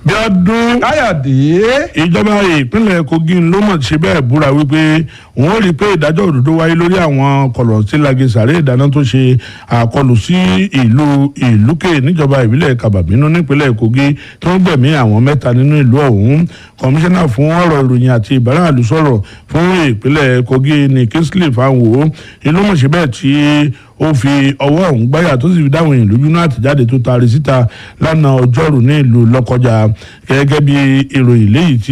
bí ọdún káyọ̀dé ìjọba ìpínlẹ̀ kogi ló mọ̀ ṣe bẹ́ẹ̀ búra wípé òun ó rí i pé ìdájọ́ òdodo wáyé lórí àwọn kọ̀lọ̀sílagi sàré ìdáná tó ṣe àkọlù sí ìlú ìlúkè níjọba ìbílẹ̀ kàbàbínú nípínlẹ̀ kogi tó ń gbẹ̀mí àwọn mẹ́ta nínú ìlú ọ̀hún kọmíṣánná fún ọ̀rọ̀ ìròyìn àti ìbáraàlú sọ̀rọ̀ fún ìpínlẹ̀ kogi ní kingsley fanwo ìlú mọ̀ ṣe bẹ́ẹ̀ tí ó fi ọwọ́ ọ̀hún gbáyà tó sì fi dáhùn èèyàn lójú náà àtìjáde tó taari síta lánàá ọjọ́rùú ní ìlú lọ́kọjà gẹ́gẹ́ bí ìròyìn léyìí tí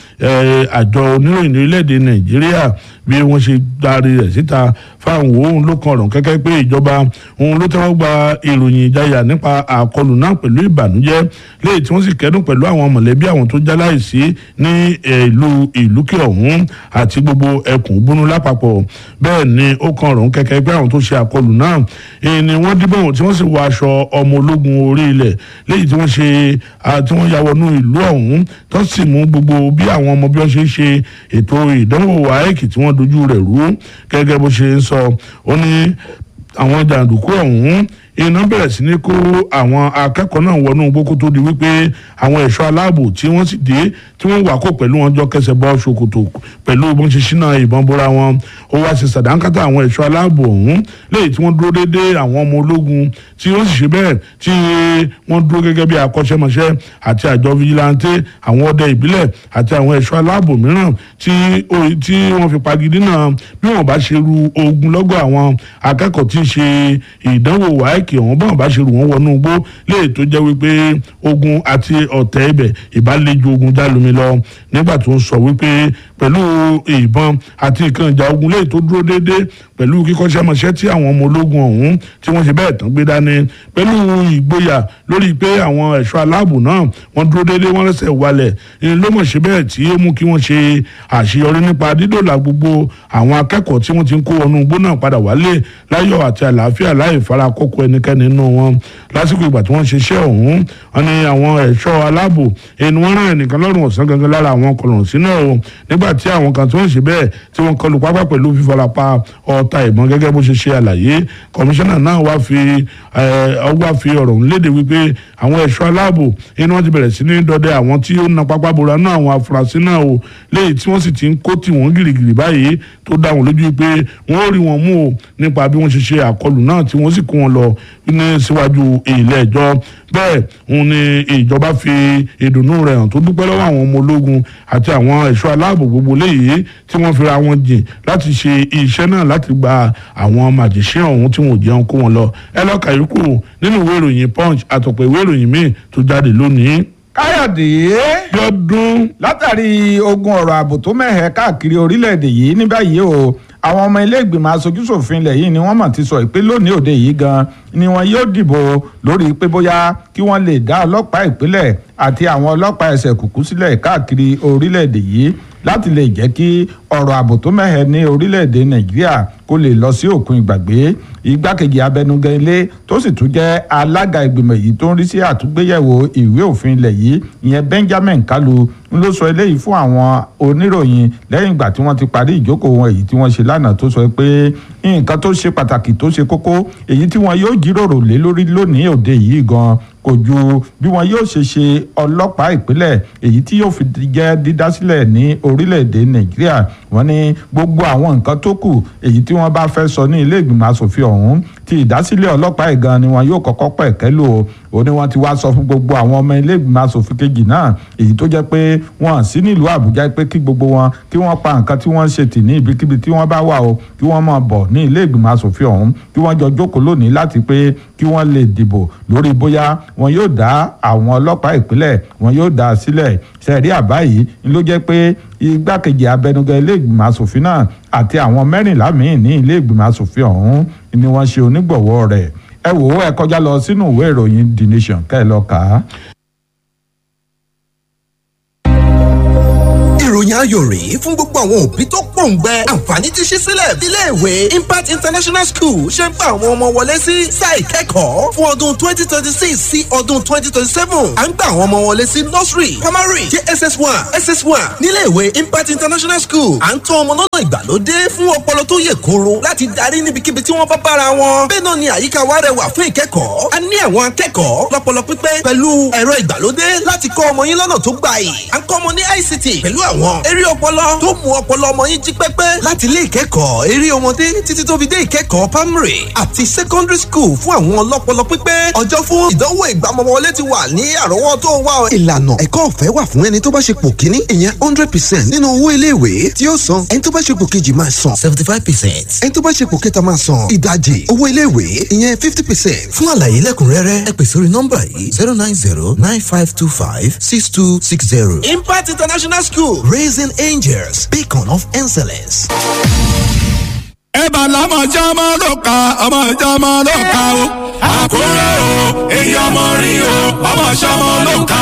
àjọ oníròyìn ní orílẹ̀-èdè nàìjíríà bí wọ́n ṣe darí rẹ̀ síta fáwọn òun ló kan ọ̀rọ̀ kẹ́kẹ́ pé ìjọba òun ló tẹ́wọ́ gba ìròyìn ìjayà nípa àkọlù náà pẹ̀lú ìbànújẹ́ léyìí tí wọ́n sì kẹ́dùn pẹ̀lú àwọn mọ̀lẹ́bí àwọn tó jáláìsí ní ìlú ìlúkẹ́ ọ̀hún àti gbogbo ẹkùn búnú lápapọ̀ bẹ́ẹ̀ ni ó kan ọ̀rọ̀ kẹ́kẹ́ pé àwọn tó ṣe àkọlù náà ni wọ́n díbọn tí wọ́n sì wọ aṣọ ọmọ ológun orí ilẹ̀ léyìí tí wọ́n ṣe tí wọ́n ya wọnú ìlú ọ̀hún tó sì mú gbogbo bí àwọn ọmọ bí wọ́n ṣe ń ṣe ètò ìdánwò wáẹ́kì tí wọ́n dojú rẹ̀ rú gẹ́gẹ́ bó ṣe ń sọ ó ní àwọn jàǹdùkú ọ̀hún iná bẹ̀rẹ̀ sí ní kó àwọn akẹ́kọ̀ọ́ náà wọnú gbókó tó di wípé àwọn ẹ̀ṣọ́ aláàbò tí wọ́n sì dé tí wọ́n wà kó pẹ̀lú wọn jọ kẹsẹ̀ bọ́ ṣòkòtò pẹ̀lú bọ́n ṣe ṣínà ìbọn bóra wọn ó wá sí sàdánkátà àwọn ẹ̀ṣọ́ aláàbò ọ̀hún léyìí tí wọ́n dúró déédéé àwọn ọmọ ológun tí wọ́n sì ṣe bẹ́ẹ̀ tí wọ́n dúró gẹ́gẹ́ bí akọ́ṣẹ́mọṣẹ́ àti àjọ fìjìláńtì àwọn ọdẹ ìbílẹ̀ àti àwọn ẹ̀ṣọ́ aláàbò mìíràn tí wọ́n fi pagidí náà bí wọ́n bá ṣe ru ogun lọ́gọ̀ àwọn akẹ́kọ̀ọ́ tí ń ṣe ìdánwò wáyé báìkì ọ̀hún bọ́n bá ṣe rù wọ́n wọnú igbó léè tó jẹ́ wípé ogun àti ọ̀tẹ̀ ibẹ̀ ìbálẹ́jọ ogun jálumi lọ nígbà tó ń sọ wípé pẹ̀lú ìbọn àti nǹkan ìjà ogun léè tó dúró déédéé pẹ̀lú kíkọ́ṣẹ́mọṣẹ́ tí àwọn ọmọ ológun ọ̀hún tí wọ́n ṣe bẹ́ẹ̀ tán gbé dání pẹ̀lú ìgboyà lórí pé àwọn ẹ̀ṣọ́ aláàbò náà wọ́n dúró déédéé wọ́n rẹ́sẹ̀ walẹ̀ ló mọ̀ ṣe bẹ́ẹ̀ tí ó mú kí wọ́n ṣe àṣeyọrí nípa dídòlà gbogbo àwọn akẹ́kọ̀ọ́ tí wọ́n ti ń kó wọnú igbó náà padà wálé láyọ̀ àti àlàáfíà láì fara kókó ẹnikẹ́ni nínú wọn lásìkò ìgbà tí wọ́n ṣe iṣẹ́ ọ̀hún wọn ni àwọn ẹ̀ṣọ́ aláàbò ẹni wọ́n rán ẹnìkan lọ́rùn ọ̀sán gangan lára àwọn kọlọ̀n sínú ọ̀ nígbà tí àwọn kan tí wọ́n ṣe bẹ́ẹ̀ tí wọ́n kọlù pápá pẹ̀lú fífarapa ọta ìbọn gẹ́gẹ́ bó ṣe ṣe àlàyé kọmíṣánná náà wá fi wá fi ọ̀rọ̀ ńlédè wípé àwọn ẹ̀ṣọ́ aláàbò ẹni wọ́n ti bẹ̀rẹ̀ sí ní dọdẹ àwọn tí ó na pápá bora náà àwọn afurasí náà o léyìí tí wọ́n sì ti ń kó tì wọ́n gìrìgìrì báyìí tó dá wọn lójú pé wọ́n ó rí wọn mú o nípa bí wọ́n ṣe ṣe àkọlù náà tí wọ́n sì kó wọn lọ ní síwájú ilé ẹjọ́ bẹ́ẹ̀ òun ni ìjọba fi ìdùnnú rẹ̀ hàn tó dúpẹ́ lọ́wọ́ àwọn ọmọ ológun àti àwọn ẹ̀ṣọ́ aláàbò gbogbo léyìí tí wọ́n fira wọn jìn láti ṣe iṣẹ́ náà láti gba àwọn màjèṣẹ́ ọ̀hún tí wọn ò jẹun kó wọn lọ ẹ lọ́ka yòókù nínú ìwé ìròyìn punch àtọ̀pọ̀ ìwé ìròyìn míì tó jáde lónìí. káyọ̀dé lọ́dún látàrí ogun ọ̀rọ̀ ààbò tó mẹ́hẹ̀ káàkiri orílẹ̀-èdè yìí ní báyìí o àwọn ọmọ ilé ìgbìmọ̀ aṣojúṣòfin ilẹ̀ yìí ni wọ́n mọ̀ ti sọ pé lónìí òde yìí gan ni wọn yóò dìbò lórí pé bóyá kí wọ́n lè dá ọlọ́pàá ìpínlẹ̀ àti àwọn ọlọ́pàá ẹsẹ̀ kùkú sílẹ̀ káàkiri orílẹ̀-èdè yìí láti lè jẹ́ kí ọ̀rọ̀ ààbò tó mẹ́hẹ̀ ní orílẹ̀-èdè nàìjíríà kó lè lọ sí òkun ìgbàgbé igbákejì abẹnugan ilé tó sì tún jẹ́ alága ìgbìmọ̀ yìí tó ń rí sí àtúgbéyẹ̀wò ìwé òfin ilẹ̀ yìí ìyẹn benjamin kalu ń ló sọ eléyìí fún àwọn oníròyìn lẹ́yìn ìgbà tí wọ́n ti parí ìjókòó wọn èyí tí wọ́n ṣe lánàá tó sọ pé nǹkan tó ṣe pàtàkì tó ṣe kókó èyí tí wọn yóò jíròrò lé lórí lónìí òde yìí gan kò ju bí wọn yóò ṣe ṣe ọlọ́pàá ìpínlẹ̀ èyí tí yóò fi jẹ́ dídásílẹ̀ ní orílẹ̀-èdè nàìjíríà wọ́n ní gbogbo àwọn nǹkan tó kù èyí tí wọ́n bá fẹ́ sọ ní ilé ìgbìmọ̀ asòfin ọ̀hún ti ìdásílẹ̀ ọlọ́pàá ìgan ni wọn yóò kọ́kọ́ pẹ̀kẹ́ lò ó ó ní wọ́n ti wá sọ fún gbogbo àwọn ọmọ ilé ìgbìmọ̀ asòfin kejì náà èyí tó jẹ́ pé wọ́n sí nílùú àbújá pé kí gbogbo wọn kí wọ́n pa nǹkan tí wọ́n ń ṣe tì ní ibikíbi tí wọ́n bá wà o kí wọ́n máa bọ̀ ní ilé ìgbìmọ̀ asòfin ọ̀hún kí wọ́n jọ jókòó lónìí láti pé kí wọ́n lè dìbò lórí bóyá wọn yóò dá àwọn ọlọ́pàá ìpínlẹ̀ wọn yóò dá a sílẹ̀ sẹ́ẹ̀rí àbá yìí ló jẹ́ pé igbákejì abẹnugan ilé ìgbìmọ̀ asòfin náà àti àwọn mẹ́rìnlá míì ní ilé ìgbìmọ̀ asòfin ọ̀hún ni wọ́n ṣe onígbọ̀wọ́ rẹ̀ ẹ wò ó ẹ kọjá lọ sínú ìwé ìròyìn the nation kẹ́ ẹ lọ kà á. ìròyìn ayọ̀ rèé fún gbogbo àwọn òbí tó pòǹgbẹ àǹfààní ti ṣí sílẹ̀ iléèwé impact international school ṣe ń gba àwọn ọmọ wọlé sí sáà ìkẹ́kọ̀ọ́ fún ọdún twenty twenty six sí ọdún twenty twenty seven à ń gba àwọn ọmọ wọlé sí nursery primary jss one ss one níléèwé impact international school à ń tọ́ ọmọ lọ́nà ìgbàlódé fún ọpọlọ tó yè kóró láti darí níbikíbi tí wọ́n bá bára wọn bẹ́ẹ̀ náà ni àyíká wa rẹwà fún ìkẹ́kọ̀ọ́ a ní àwọn akẹ́kọ̀ọ́ lọ́pọlọ pípẹ́ pẹ̀lú ẹ̀rọ ìgbàlódé láti kọ́ ọmọ yín lọ́nà tó gbà yìí à ń kọ́ ọmọ ní ict pẹ̀lú àwọn eré ọpọlọ tó mú ọpọlọ ọmọ yín jí pẹ́pẹ́ láti ilé ìkẹ́kọ̀ọ́ eré ọmọdé títí tó fi dé ìkẹ́kọ̀ọ́ primary àti secondary school fún àwọn ọlọ́pọlọ pípẹ́ ọjọ́ fún ìdánwò ìgbàmọ̀wọlé ti wà ní àrọ́wọ́tó wa. ìlànà ẹ̀kọ́ ọ̀fẹ́ wà fún ẹni tó bá ṣe pò kíní ìyẹn hundred percent nínú owó iléèwé tí ó san ẹni tó bá ṣe pò kejì máa san seventy five percent ẹni tó bá ṣe pò kẹta máa san ìdajì owó iléèwé ìyẹn fifty percent. fún àlàyé lẹ́kùnrẹ́rẹ́ ẹ pè sórí nọ́mbà yìí zero nine zero nine five two five six two six zero. impact international school raising angels beacon of excellence. ẹ̀bà lámọ̀ jẹ́ máa ló ka ọmọ ìjà máa ló ka o. àkúrẹ́ o èyí ọmọ rí o ọmọ ṣọmọ ló ka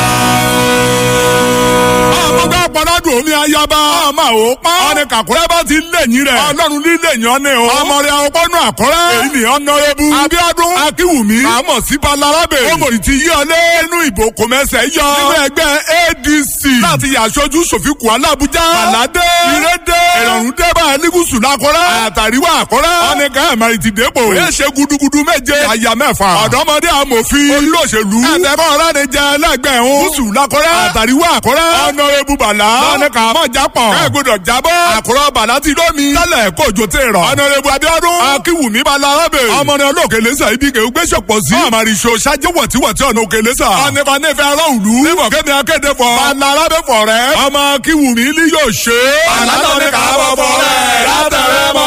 o. ọmọ bá pọ́nádùn omi ayaba ọmọ ò pa. ọ̀nì kàkúrẹ́ bá ti lẹ́yìn rẹ̀. ọlọ́run ní lẹ́yìn ọ́nì o. ọmọ rẹ̀ ọgbọ́nù àkúrẹ́. èyí ni ọ̀nàrẹ́bù. abíọ́dún akínwùmí. àmọ̀ sí balarabe. ọmọdé ti yí ọlé inú ìbò kòmẹ́sẹ̀ yọ. nínú ẹgbẹ́ adc. láti yàṣojú sòfìkù alábùjá. bàládé. ìrédé. ìrọ̀rùn débà ẹlígùsù lákọ́rẹ́. àtàríwá àkọ́rẹ́. ọ̀nì káyọ̀mọ́rì ti dépò. ó ṣe gudugudu méje. àyà mẹ́fà. ọ̀dọ́mọdé amòfin. olóṣèlú. ẹ̀tẹ̀kọ́ ọ̀rẹ́ ni jẹ́ ẹlẹ́gbẹ̀ẹ́ ń. gúúsù lákọ́rẹ́. àtàríwá àkọ́rẹ́. ọ̀nàrẹ́bù bàlá. ọ̀nì kàmọ́ jápọ̀. ẹ gbọdọ̀ jábọ́. àkùrọ̀ bàlá ti lómi. tẹ́lẹ̀ kójó tẹ̀ rọ̀. ọ̀nàrẹ́bù abíọ́dún. akínwùmí balarabe. ọmọ ní olókèlésà ibi kẹ́ gbé sọ̀pọ̀ sí. àmàrìṣò ṣáájú wọ̀tíwọ̀tí ọ̀nà òkèlésà. ọ̀nìkan nífẹ̀ẹ́ ará òlu. níbọ̀ kémi akéde fọ. balarabe fọ̀ rẹ̀. ọmọ akínwùmí ni yóò ṣe. àlànà ní kàábọ̀ fọ̀ rẹ̀ látẹ̀rẹ̀ mọ́.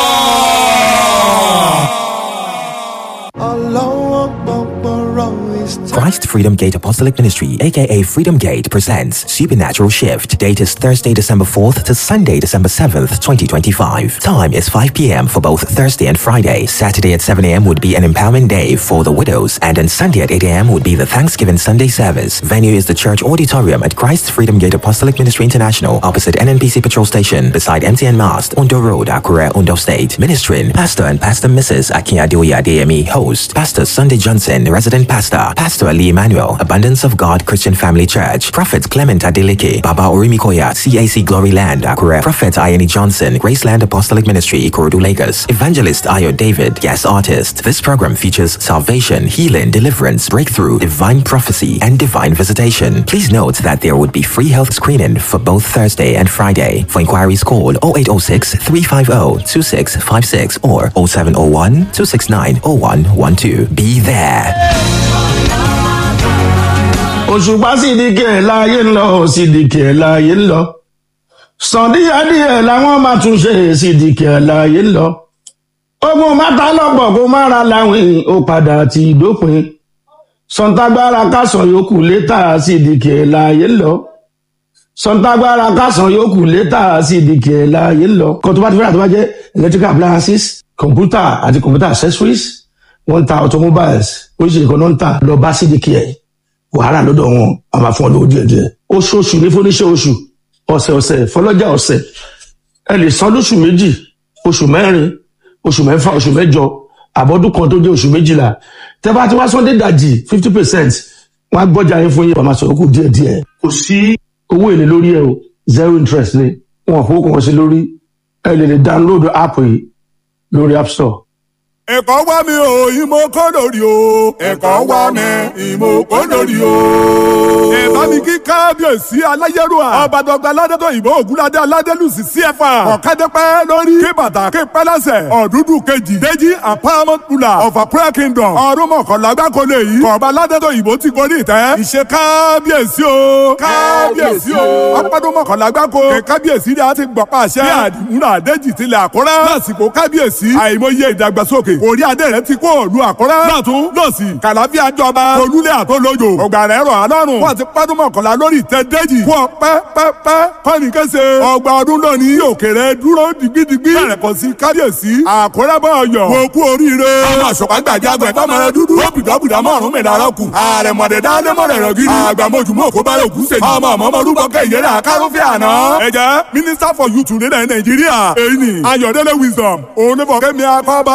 Christ Freedom Gate Apostolic Ministry, aka Freedom Gate, presents Supernatural Shift. Date is Thursday, December 4th to Sunday, December 7th, 2025. Time is 5 p.m. for both Thursday and Friday. Saturday at 7 a.m. would be an empowerment day for the widows, and on Sunday at 8 a.m. would be the Thanksgiving Sunday service. Venue is the church auditorium at Christ Freedom Gate Apostolic Ministry International, opposite NNPC Patrol Station, beside MTN Mast, Undo Road, Akure, Undo State. Ministering Pastor and Pastor Mrs. Akiadoya DME, host Pastor Sunday Johnson, resident pastor, Pastor Ali Emmanuel, Abundance of God Christian Family Church, Prophet Clement Adeleke, Baba Orimikoya, CAC Glory Land, Akure, Prophet Iani Johnson, Graceland Apostolic Ministry, Ikorodu, Lagos, Evangelist Ayo David, guest artist. This program features salvation, healing, deliverance, breakthrough, divine prophecy, and divine visitation. Please note that there would be free health screening for both Thursday and Friday. For inquiries, call 0806 350 2656 or 0701 269 0112. Be there. òṣùpá sídìkì ẹ̀ láàyè ń lọ sídìkì ẹ̀ láàyè ń lọ sàndíyàdíyẹ làwọn máa tún ṣe sídìkì ẹ̀ láàyè ń lọ ogun mátà lọ́pọ̀ kó má ra láwìn ó padà ti dópin sọ̀ǹtàgbára kásán yòókù létà sídìkì ẹ̀ láàyè ń lọ sọ̀ǹtàgbára kásán yòókù létà sídìkì ẹ̀ láàyè ń lọ kan tó bá ti fẹ́ràn tó bá jẹ́ electrical appliances computer àti computer accessories wọ́n ń ta automobiles oríṣiríṣi kan náà ń tà lọ bá sídìkì ẹ̀ wàhálà lọ́dọ̀ wọn a máa fún ọ lówó díẹ̀ díẹ̀ oṣooṣù ní fúnníṣẹ́ oṣù ọ̀sẹ̀ ọ̀sẹ̀ fọlọ́jà ọ̀sẹ̀ ẹ lè san lóṣù méjì oṣù mẹ́rin oṣù mẹ́fà oṣù mẹ́jọ àbọ̀dún kan tó jẹ́ oṣù méjìlá tẹ́ bá ti wá sọ́ndé dàjì fifty percent wọ́n á gbọ́jà yín fún yín wọ́n máa sọ̀rọ̀ kù díẹ̀ díẹ̀ kò sí owó èlé lórí ẹ o zero interest ni wọn ò fowó kan sí lórí ẹ lè lè download app yìí lórí app store ẹ̀kọ́ wá mi ò ìmọ̀ kọ́ lórí o. ẹ̀kọ́ wá mi ìmọ̀ kọ́ lórí o. ẹ bá mi kí kábíyèsí aláyẹ̀rúà. ọba dọ̀gba aládẹ́tọ̀ ìbò ògúnládé aládélùsì cfa. ọ̀kadẹ́pẹ́ lórí. kí bàtà kí pẹ́lẹ́sẹ̀. ọ̀dúdú kejì. déjì àpamọ́ tula. ọ̀fà prayer kingdom. ọdún mọ̀kànlá gbáko lè yí. kọ̀ọ̀ba aládẹ́tọ̀ ìbò ti gorí ìtẹ́. ìṣe kábíyèsí o. kábíyèsí o. ọpọ́dún mọ̀kànlá gbáko. kẹ kábíyèsí ni a ti gbọ̀pá àṣẹ. bí àdìmúra àdéjì tilẹ̀ àkúrẹ́. lásìkò kábíyèsí. àìmọye ìdàgbàsókè orí adé rẹ ti kó òlu àkọ́rẹ́. lọ́tún lọ́sì kàlàfíà jọba olúlé àtọ́lójò ọgbà rẹ̀ rọ̀ alọ́run. wọ́n ti pádùn mọ̀kànlá lórí ìtẹ́dẹ́jì fún ọ pẹ́pẹ́pẹ́ kọ́ni kése ọgbà ọdún lónìí òkèrè dúró digbidigbi bẹ̀rẹ̀ kọ́ sí kábíyèsí àkórẹ́bọ̀ ọ̀yọ́ wò kú oríire ọmọ àṣọpá gbàjágbẹ̀ tọ́mọ̀rẹ́ dúdú ó bìdọ́bìdọ́ mọ̀ọ́rún mẹ́ta kù ààrẹ mọ̀dẹ̀ dáadé mọ̀rẹ̀ rẹ̀ gidi àgbàmọ̀jùmọ̀ kó bá yòókù sèjì ọmọ ọmọ ọmọdúnbọ̀ kẹ́yẹrẹ àkárọ́fẹ́ àná. ẹ jẹ́ minister for youth nílẹ̀ nàìjíríà èyí ni ayọ̀dẹ́lẹ̀ wisdom òun ní fọ̀kẹ́mi akọ́bá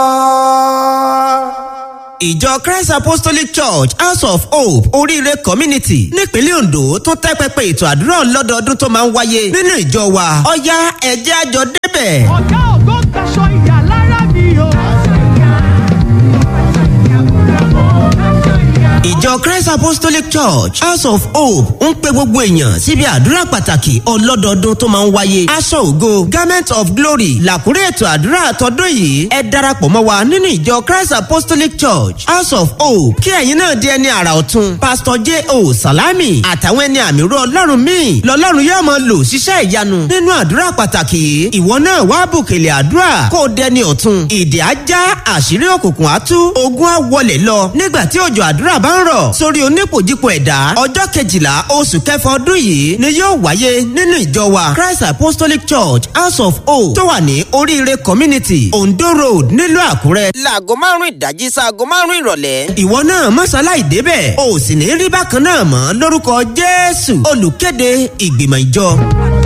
ìjọ christ apostolic church house of hope oríire community nípínlẹ̀ ondo tún tẹ́ pẹpẹ ètò àdúrà lọ́dọọdún tó máa ń wáyé nínú ìjọ wa ọ̀yá ẹ̀jẹ̀ àjọ débẹ̀. ọ̀gá ògo gbaṣọ ìyá lára mi o. ìjọ christ apostolic church house of hope ń pe gbogbo èèyàn síbi àdúrà pàtàkì ọlọ́dọọdún tó máa ń wáyé aṣọ ògo garment of glory làkúrẹ́ ètò àdúrà àtọ́dún yìí ẹ darapọ̀ mọ́ wa nínú ìjọ christ apostolic church house of hope kí ẹ̀yin náà di ẹni àrà ọ̀tun pastor j o salami àtàwọn ẹni àmì rú ọlọ́run míì lọ́lọ́run yóò máa lò ṣiṣẹ́ ìyanu nínú àdúrà pàtàkì yìí ìwọ náà wá bùkèlè àdúrà kó o dẹni ọ̀tun ìdè ajá àṣírí òkùnkùn á tú ogun á wọlé lọ nígbà tí òjò àdúrà bá ń rọ̀ sórí onípòjípò ẹ̀dá ọjọ́ kejìlá oṣù kẹfà ọdún yìí ni yóò wáyé nínú ìjọ wa christ apostolic church house of hope tó wà ní oríire community ondo road nílùú àkúrẹ́. láago márùn ìdájí sáago márùn ìrọ̀lẹ́. ìwọ náà mọ́ṣáláì débẹ̀ o sì ní rí bákan náà mọ́ lórúkọ jésù olùkéde ìgbìmọ̀ ìjọ.